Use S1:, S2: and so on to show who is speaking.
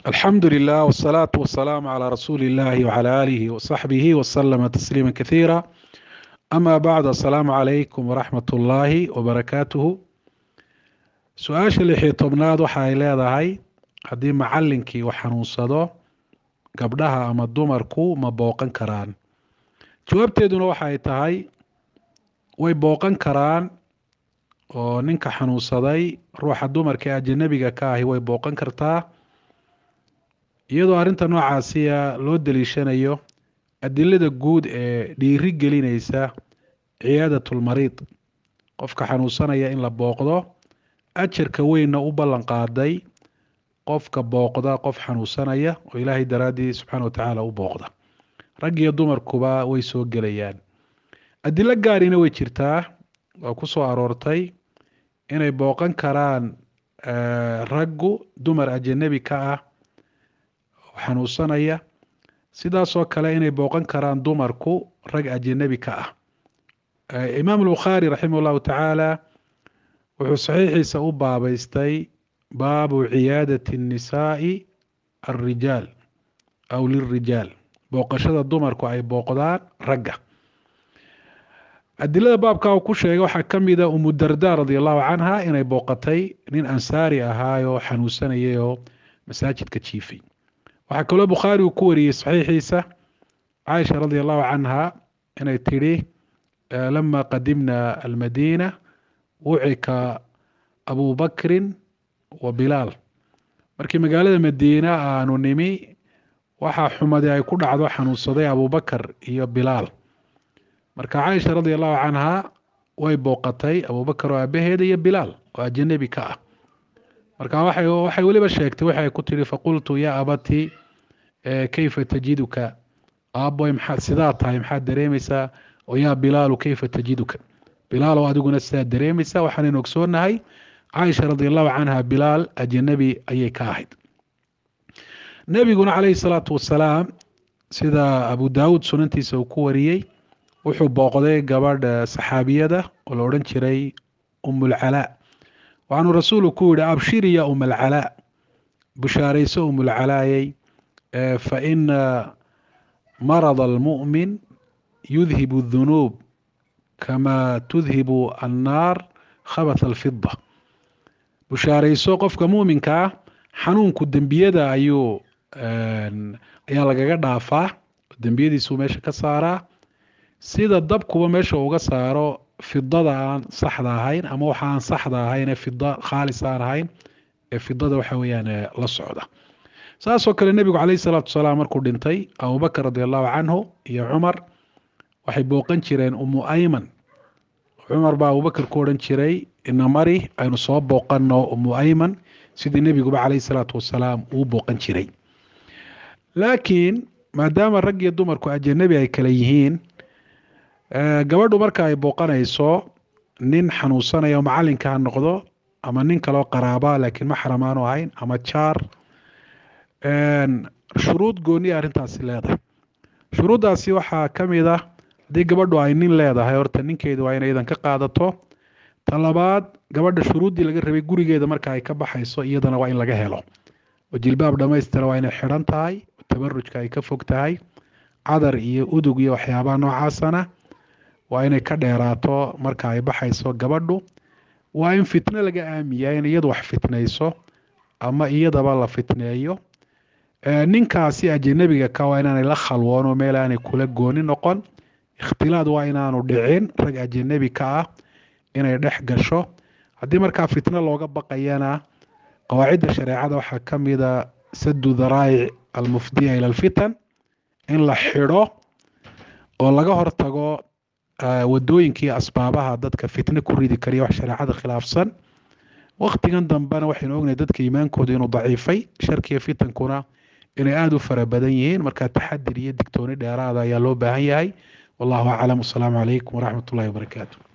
S1: alxamdu lilah wsalaatu wasalaamu calaa rasuuli illahi wcala aalihi wasaxbihi wasalama tasliima kasiira ama bacd asalaamu calaykum waraxmat ullaahi wabarakaatuhu su-aasha lixiyo tobnaad waxa ay leedahay haddii macalinkii uu xanuunsado gabdhaha ama dumarku ma booqan karaan jawaabteeduna waxa ay tahay way booqan karaan oo ninka xanuunsaday ruuxa dumarka ee ajanabiga ka ahi way booqan kartaa iyadoo arrinta noocaasiya loo daliishanayo adilada guud ee dhiiri gelinaysa ciyaadatulmariid qofka xanuunsanaya in la booqdo ajarka weynna u ballan qaaday qofka booqda qof xanuunsanaya oo ilaahay daraaddii subxaana wa tacaala u booqda rag iyo dumarkuba way soo gelayaan adilo gaarina way jirtaa oo ku soo aroortay inay booqan karaan raggu dumar ajanabi ka ah xanuunsanaya sidaasoo kale inay booqan karaan dumarku rag ajanabi ka ah imaam albukhaari raximah llahu tacaala wuxuu saxiixiisa u baabeystay baabu ciyaadati الnisaai alrijaal aw lilrijaal booqashada dumarku ay booqdaan ragga adilada baabka uu ku sheegay waxaa ka mida umu darda radi allahu canha inay booqatay nin ansaari ahaayoo xanuunsanayay oo masaajidka jiifay waxaa kaloo bukhaari uu ku wariyey saxiixiisa caaisha radi allahu canha inay tidhi lama qadimna almadiina wucika abu bakrin wa bilaal markii magaalada madiina aanu nimi waxaa xumadii ay ku dhacdo xanuunsaday abubakar iyo bilaal marka caaisha radi allahu canha way booqatay abubakar oo aabaheeda iyo bilaal oo ajanabi ka ah marka waxay weliba sheegtay waxay ku tihi faqultu yaa abati kayfa tajiduka aaboy maxaa sidaa tahay maxaad dareemaysaa oo yaa bilaalu kayfa tajiduka bilaal oo adiguna sidaa dareemaysaa waxaanaynu ogsoonahay caaisha radi allahu canha bilaal ajanabi ayay ka ahayd nebiguna calayhi salaatu wasalaam sida abu daawuud sunantiisa uu ku wariyey wuxuu booqday gabadh saxaabiyada oo la odhan jiray umulcalaa waxaanuu rasuulu ku yihi abshiri ya umalcalaa bushaarayso umulcalaayey fa ina marada almu'min yudhibu dunuub kama tudhibu annaar khabath alfida bushaarayso qofka muuminka ah xanuunku dembiyada ayuu ayaa lagaga dhaafaa dembiyadiisuu meesha ka saaraa sida dabkuba meesha uga saaro fidada aan saxda ahayn ama waxa aan saxda ahayn ee fida khaalis aan ahayn ee fidada waxa weeyaan la socda saasoo kale nebigu calayhi salaatu wasalaam markuu dhintay abubakar radi allahu canhu iyo cumar waxay booqan jireen umu ayman cumar baa abubakar ku odhan jiray ina mari aynu soo booqanno umu ayman sidii nebiguba calayhi salaatu wasalaam uu booqan jiray laakiin maadaama rag iyo dumarku ajanabi ay kale yihiin gabadhu marka ay booqanayso nin xanuunsanaya oo macalinka ha noqdo ama nin kaleo qaraaba laakiin maxram aanu ahayn ama jaar shuruud gooniya arrintaasi leedahay shuruuddaasi waxaa ka mid ah haddii gabadhu ay nin leedahay horta ninkeedu waa inay idan ka qaadato ta labaad gabadha shuruuddii laga rabay gurigeeda marka ay ka baxayso iyadana waa in laga helo oo jilbaab dhammaystira waa inay xidhan tahay tabarujka ay ka fog tahay cadar iyo udug iyo waxyaabaha noocaasana waa inay ka dheeraato marka ay baxayso gabadhu waa in fitno laga aamiyaa in iyadu wax fitnayso ama iyadaba la fitneeyo ninkaasi ajanabiga ka waa inaanay la khalwoon oo meel aanay kula gooni noqon ikhtilaad waa inaanu dhicin rag ajanabi ka ah inay dhex gasho haddii markaa fitno looga baqayana qawaacidda shareecada waxaa ka mida sadu daraa'ic almufdiya ila alfitan in la xidho oo laga hortago wadooyinkii asbaabaha dadka fitno ku ridi kariya wax shareecada khilaafsan waktigan dambena waxaynu ognahay dadka iimaankooda inuu daciifay sharkiya fitankuna inay aada u fara badan yihiin marka taxadir iyo digtooni dheeraada ayaa loo baahan yahay wallahu aclam wasalaamu calaykum waraxmat ullahi wabarakaatu